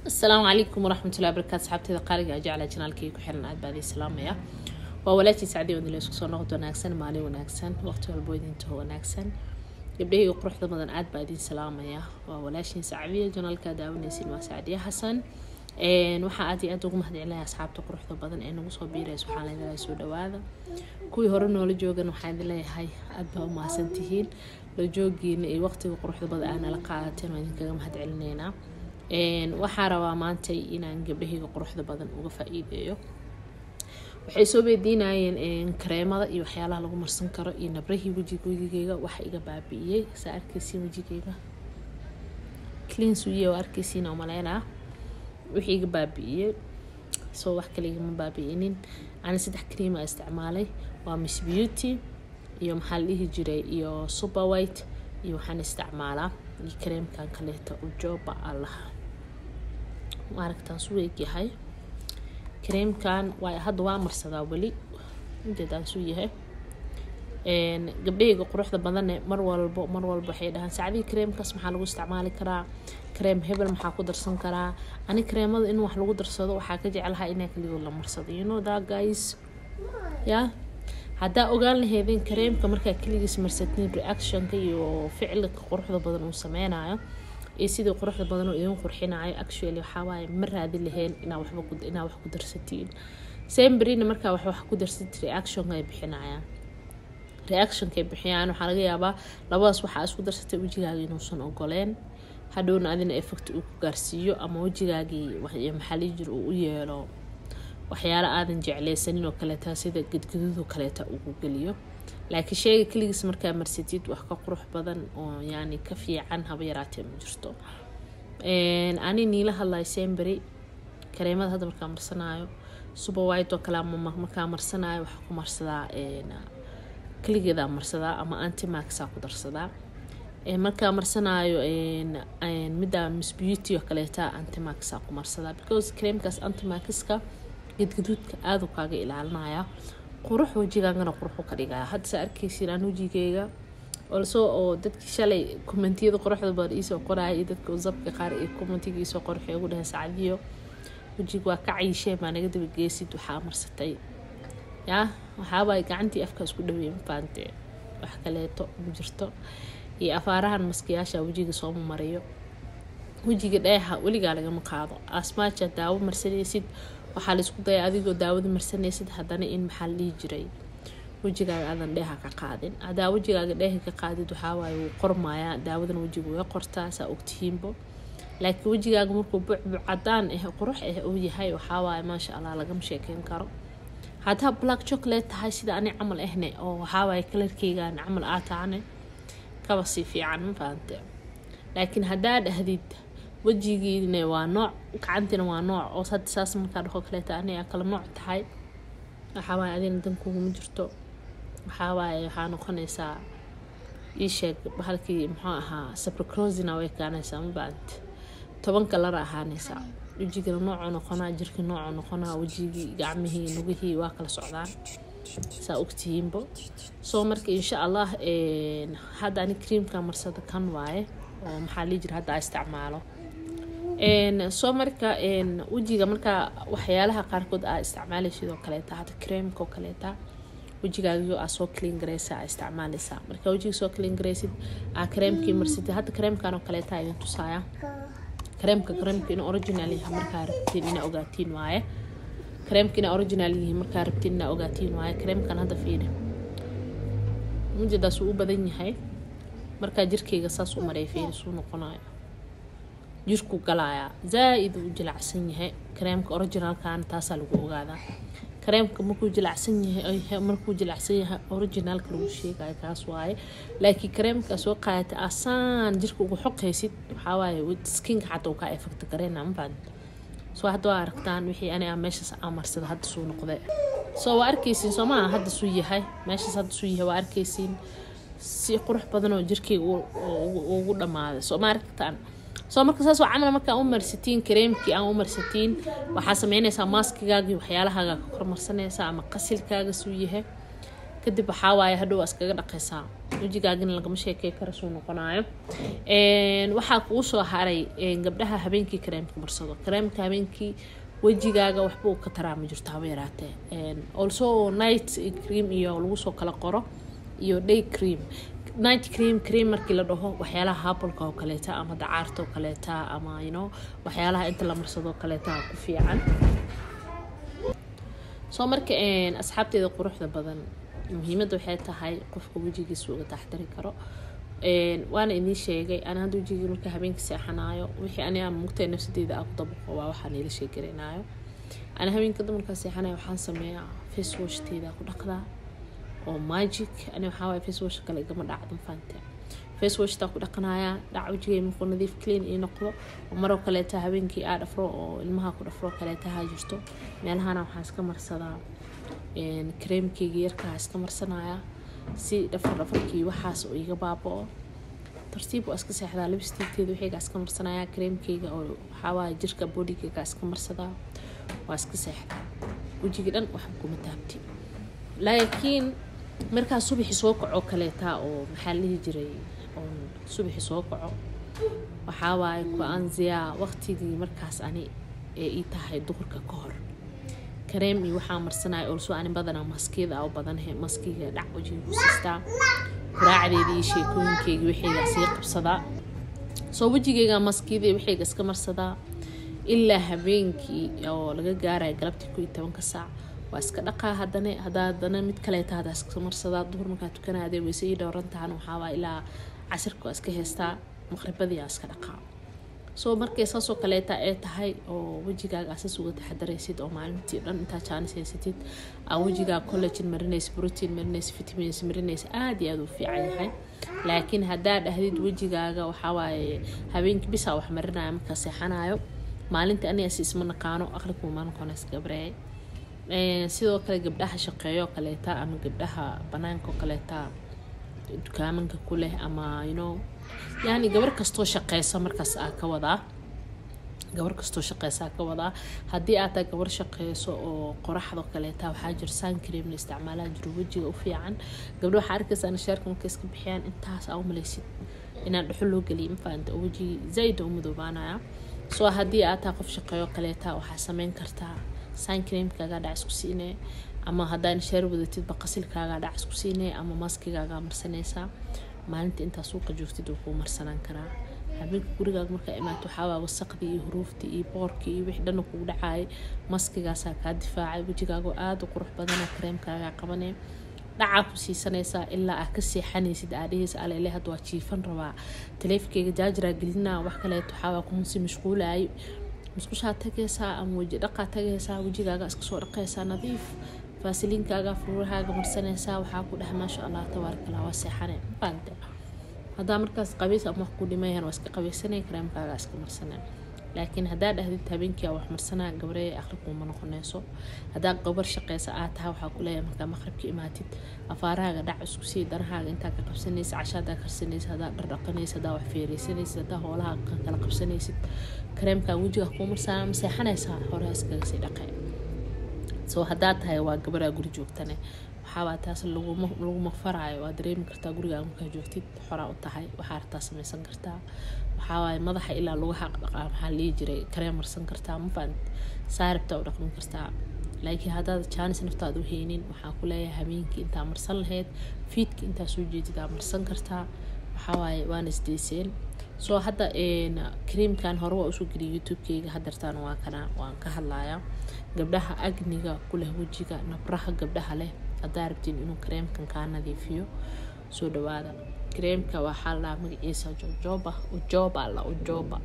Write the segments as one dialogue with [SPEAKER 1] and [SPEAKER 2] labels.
[SPEAKER 1] asalaamu calaykum waraxmatullahi barakaatu asxaabteeda qaaliga a jecla janaalkii ku xiran aad baa idin salaamaya waa walaashii sacdi oo idinla isku soo noqod wanaagsan maalin wanaagsan waqti walbo idintaho wanaagsan gabdhahayga quruxda badan aad baa idin salaamaya waa walaashiin sacbiya janaalka daawanaysin waa sacdiya xasan waxaa aad iyo aad ugu mahadcelinaya asxaabta quruxda badan ee nagu soo biiraysa waxaan leedahay soo dhawaada kuwii hore noola joogan waxaan idin leeyahay aad baa u mahadsantihiin la joogiina iyo waqtiga quruxda badan aa nala qaadateen waa idinkaga mahadcelineynaa waxaa rabaa maanta inaan gabdhahayga quruxda badan uga faa-iideeyo waxay soo weydiinayeen kareemada iyo waxyaalaha lagu marsan karo iyo nabrahii wejiga wejigeyga waxa iga baabi'iyey saa arkeysiin wejigeyga cleansuye waa arkeysiin oo maleynaa wixii iga baabi'iyey soo wax kale igama baabi'inin ani saddex creama isticmaalay waa miss beauty iyo maxaa la dhihi jiray iyo super white iyo waxaan isticmaalaa iyo kareemkan kaleeta ujoba allaha maaragtaan su eegyahay kareemkan waa hadda waa marsadaa weli ujeedaan suu yahay gabdhahayga quruxda badane mar walbo mar walbo waxay dhahaan sacdii kareemkaas maxaa lagu isticmaali karaa kareem hebel maxaa ku darsan karaa ani kareemada in wax lagu darsado waxaa ka jeclahaa inaa keligood la marsado you know that guys ya haddaa ogaan laheydeen kareemka markaa keligiis marsatiin reactionka iyo ficilka quruxda badan uu sameynayo iyo sidii quruxda badan uu idin qurxinayo actually waxawaaye ma raadi laheen inaa waxba inaa wax ku darsatiin sembrina markaa wax wax ku darsatid reactionka ay bixinayaan reactionka ay bixiyaan waxaa laga yaabaa labadaas waxaa isku darsatay wejigaaga inuusan ogoleen hadhowna adina effect uu ku gaarsiiyo ama wejigaagii maxaa lii jir uu u yeelo waxyaalo aadan jecleysanin oo kaleeta sida gadgaduud oo kaleeta ugu geliyo laakiin sheega keligiis markaa marsatid wax ka qurux badan oo yani ka fiican haba yaraatee ma jirto ani niila hadlayo sembery kareemada hadda markaa marsanaayo super white oo kale markaa marsanaayo waxaa ku marsadaa keligeedaa marsadaa ama antimaxaa ku darsadaa markaa marsanaayo midda miss beauty oo kaleeta antimaxaa ku marsadaa because kareemkaas antimaxiska gadgaduudka aadu kaaga ilaalinaya qurux wejigaagana quruxu ka dhigaya hadda saa arkeysiin aan wejigeyga olso oo dadkii shalay kommentiyada quruxda badan iisoo qoraya iyo dadka usabka qaar iyo kommentiga iisoo qorxay ugu dhahay sacdiyo wejiga waa ka cayisheen baa naga daba geesid waxaa marsatay yaa waxaabaa gacantii afka isku dhaweey mafaante wax kaleeto ma jirto iyo afaarahan maskiyaasha wejiga sooma mariyo wejiga dheeha weligaa lagama qaado asmaaja daawo marsanaysid waxaa laisku daya adigoo daawada marsanaysid haddana in maxaa la dhihi jiray wejigaaga aadan dheeha ka qaadin haddaa wejigaaga dheeha ka qaadid waxawaaye wuu qormayaa daawadan wejiga way qortaa saa ogtihiinbo laakiin wejigaaga markuu bucbuc cadaan ah qurux ah uu yahay waxawaaye maasha allah lagama sheekeyn karo haddaa black chocolate tahay sida ani camal ahne oo waxawaaye kalarkeygaan camal aa tahane kaba sii fiican ma fahante laakiin haddaa dhahdid wejigiina waa nooc gacantiina waa nooc oo hadda saas markaa dhaqo kaleeta aniga kala nooc tahay waxawaaye adina dankuguma jirto waxawaaye waxaa noqonaysaa ii sheeg halkii muxuu ahaa sabricrosina way kaanaysaa mabaant toban kalara ahaanaysaa wejigina noocuu noqonaa jirkii noocuu noqonaa wejigii gacmihii lugihii waa kala socdaan saa ogtihiinbo soo marka insha allah hadda ani creamka marsada kan waaye oo maxaa lii jira hadda a isticmaalo soo marka wejiga markaa waxyaalaha qaarkood aa isticmaalay sidoo kaleeta hadda creamka oo kaleeta wejigaagiyo aa soo clean gareysa aa isticmaaleysaa marka wejiga soo clean gareysid aa kareemkii marsatid hadda kareemkan oo kaleeta idin tusaaya kareemka kareemka in original yahay markaa rabtiin inaa ogaatiin waaye kareemka inaa original yihiin markaa rabtiin inaa ogaatiin waaye kareemkan hadda fiiri mujedaas uu u badan yahay markaa jirkeyga saas u maray fiiri suu noqonayo jirku galayaa zaa-id uu jilacsan yahay kareemka originalkan taasaa lagu ogaadaa kareemka markuu jilacsan yahay markuu jilacsan yahay originalka lagu sheegayo kaas waaye laakiin kareemka soo qaadata asaan jirka ugu xoqaysid waxawaaye skinka xataa uu kaa effect gareyna mafaan soo hadda waa aragtaan wixii ani ah meeshaas aa marsada hadda suu noqday soo waa arkeysiin soo maaha hadda suu yahay meeshaas hadda suu yahay waa arkeysiin si qurux badan oo jirkeyga ugu dhammaaday soo ma aragtaan soo marka saas oo camal markaa u marsatiin kareemkii aan u marsatiin waxaa sameynaysaa maaskigaagii waxyaalahaaga ka kormarsanaysaa ama qasilkaaga suu yahay kadib waxaa waaye hadhow waa iskaga dhaqaysaa wejigaagina lagama sheekey kara suu noqonayo waxaa kugu soo haray gabdhaha habeenkii kareemka marsado kareemka habeenkii wejigaaga waxba uu ka taraa ma jirto haba yaraatee also night cream iyo lagu soo kala qoro iyo day cream night cream cream markii la dhaho waxyaalaha habalka oo kaleeta ama dacaarta oo kaleeta ama you know waxyaalaha inta la marsado oo kaleeta ku fiican soo marka asxaabteeda quruxda badan muhiimadda waxay tahay qofka wejigiisa uga taxtari karo waana idiin sheegay ana hadda wejigii marka habeenka seexanaayo wixii aniga mugtay nafsadeeda aan ku dabaqo waa waxaan ila sheegaranayo ana habeenka dumarkaa seexanayo waxaan sameeyaa face washteeda ku dhaqdaa oo magic ani waxaa waaye face wash kale igama dhacdo faante face washtaa ku dhaqanayaa dhac wejigay markuu nadiif clean ii noqdo oo maroo kaleeta habeenkii aa dhafro oo ilmaha ku dhafro kaleeta ha jirto meelahana waxaan iska marsadaa kareemkeyga yarkaa iska marsanayaa si dhafar dhafarkii waxaas oo iga baaba-o tartiib waa iska seexdaa libistiikeeda wixiigaa iska marsanayaa kareemkeyga oo waxaawaaye jirka bodigeyga iska marsadaa waa iska seexdaa wejigii dhan waxba kuma taabti laakiin markaa subaxi soo kaco kaleeta oo maxaa la dhihi jiray oon subaxi soo kaco waxaa waaye ku-aanziyaa waqtigii markaas ani ee ii tahay duhurka ka hor kareem iyo waxaa marsanaya olso ani badanaa maskiyada u badanhe maskiga dhac wajiga ku siistaa quraacdeeda iyo sheekooyinkeyga wixayga sii qabsadaa soo wejigeyga maskiyada wixayga iska marsadaa ilaa habeenkii oo laga gaaraya galabtii ku iyo tobanka saac waa iska dhaqaa hadane hadaa hadana mid kaleeta hadaa iska marsadaa duhur markaa tukanaadee weyse ii dhowran tahan waxaawaa ilaa casirka waa iska heystaa maqribadii aa iska dhaqaa soo markay saasoo kaleeta ee tahay oo wejigaaga asaas uga taxadaraysid oo maalintii dhan intaa jaanis haysatid aa wejigaa collagen marinaysa protein marinaysa vitamins marinaysa aada iyo aada u fiican yahay laakiin haddaa dhahdid wejigaaga waxawaaye habeenkii bisaa wax marinaya markaa seexanayo maalinta anigaasi isma naqaano aqlikuma noqonays gabreey sidoo kale gabdhaha shaqeeyo kaleeta ama gabdhaha banaanka kaleeta dukaamanka ku leh ama you know yani gabar kastoo shaqeysa markaas aa ka wadaa gabar kastoo shaqeysaa ka wadaa haddii aad tahay gabar shaqeyso oo qoraxdo kaleeta waxaa jira sancream la isticmaalaa jiro wejiga u fiican gabdho waxaa arkaysaa nashaarka markay iska bixiyaan intaas aa u malaysid inaan dhuxo loo geliya mafaanta oo wejigi zaid u madoobaanaya soo haddii aad tahay qof shaqeeyo kaleeta waxaa sameyn kartaa sancreamkaaga dhac isku siinee ama haddaa nashaar wadatidba qasilkaaga dhac isku siinee ama maskigaaga marsanaysaa maalinta intaa suuqa joogtid wuu kuu marsanaan karaa habeenka gurigaaga markaa imaato waxaawaa wasaqdii iyo huruuftii iyo boorkii iyo wixii dhanna kugu dhacaayay maskigaasaa kaa difaacay wejigaago aada u qurux badana kareemkaagaa qabanee dhacaa ku siisanaysaa ilaa aa ka seexanaysid aadhaheysa alele hadda waa jiifan rabaa taleefikeyga jaajiraa gelinaa wax kaleeto waxaawaa kumunsi mashquulaay musqushaa tagaysaa ama weji dhaqaa tagaysaa wejigaaga iska soo dhaqaysaa nadiif faasiliinkaaga furuurahaaga marsanaysaa waxaa ku dheh maasha allah tabaarakallah waa seexane faante haddaa markaas qabays ama wax ku dhimayan waa iska qabaysanay kareemkaaga iska marsanay laakiin haddaa dhahdid habeenkii wax marsanaa gabaree aqri kuuma noqonayso haddaa gabar shaqeysa aad tahay waxaa ku leeyahay markaa maqribka imaatid afaarahaaga dhac isku sii danahaaga intaa ka qabsanaysa casha haddaa karsanaysa haddaa dhardhaqanaysa haddaa wax feereysanaysid haddaa hoolaha kala qabsanaysid kareemkaa wejiga kuu marsanaa ma seexanaysaa hore iskaga sii dhaqee soo haddaa tahay waa gabaraa guri joogtane waxaabaa taas laguma faraayo waa dareemi kartaa gurigaa markaa joogtid xoraa u tahay waxaa artaa samaysan kartaa waxawaaye madaxa ilaa lagu xaq dhaqaa maxaa lihi jiray kareen marsan kartaa mafaan saaribtaa u dhaqmin kartaa laakiin haddaad jaanis naftaada u heynin waxaa ku leeyahay habeenkii intaa marsan lahayd fiidka intaa soo jeedidaa marsan kartaa waxawaaye waana isdeyseen soo hadda creamkan hore waa usoo geliyay youtube-keyga hadeertaan waa kana waan ka hadlayaa gabdhaha agniga ku leh wejiga nabraha gabdhaha leh haddaa rabtiin inuu kareemkan kaa nadiifiyo soo dhawaada kareemka waxaa la magaciisa jojoba ujoba la ujoba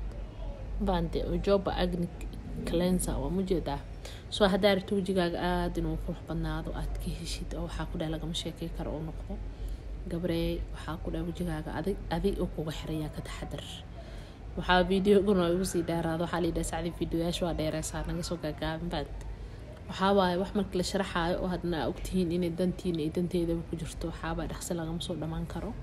[SPEAKER 1] bande ujoba agni cleanser waa mujeedaa soo haddaa rabti wejigaaga aada inuu qurux badnaado aad ka heshid oo waxaa ku dheh lagama sheekey karo oo noqdo gabree waxaa ku dheh wejigaaga adig adig oo kuga xirayaa ka taxadar waxaa videoguna igu sii dheeraado waxaa layidhaha sacdi videoyaasha waa dheereysaa naga soo gaagaabin baad waxaa waaye wax marka la sharaxaayo oo hadna aa ogtihiin inay dantiina iyo danteedaba ku jirto waxaabaa dhaqsi lagama soo dhammaan karo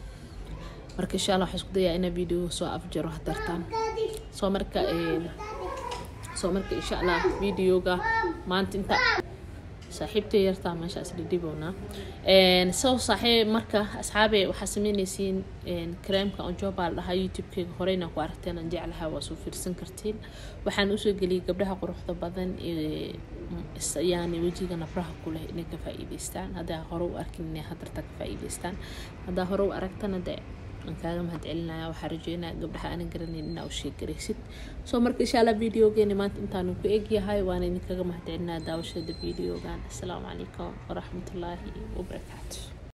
[SPEAKER 1] marka insha allah waxaa isku dayaa inaa videoga soo afjaro hadartaan soo marka soo marka insha allah videoga maanta inta saaxiibtay yartaa meeshaas dhidhibownaa soo saaxiib marka asxaabe waxaa sameyneysiin kareemka onjoba la dhahaa youtube-keyga horeyna ku aragteen aan jeclaha waa soo fiirsan kartiin waxaan usoo geliyay gabdhaha quruxda badan yani wejiga nabraha ku leh inay ka faa-iideystaan haddaa hore u arkin inay hadarta ka faa-iideystaan haddaa hore u aragtana dee aan kaaga mahad celinaya waxaa rajeynaya gabdhaha aanan garanayn inaa u sheegaraysid soo marka insha allah videogeeni maanta intaanu ku egyahay waana idinkaga mahad celinaya daawashada videogan assalaamu calaykum waraxmatullaahi wabarakaatu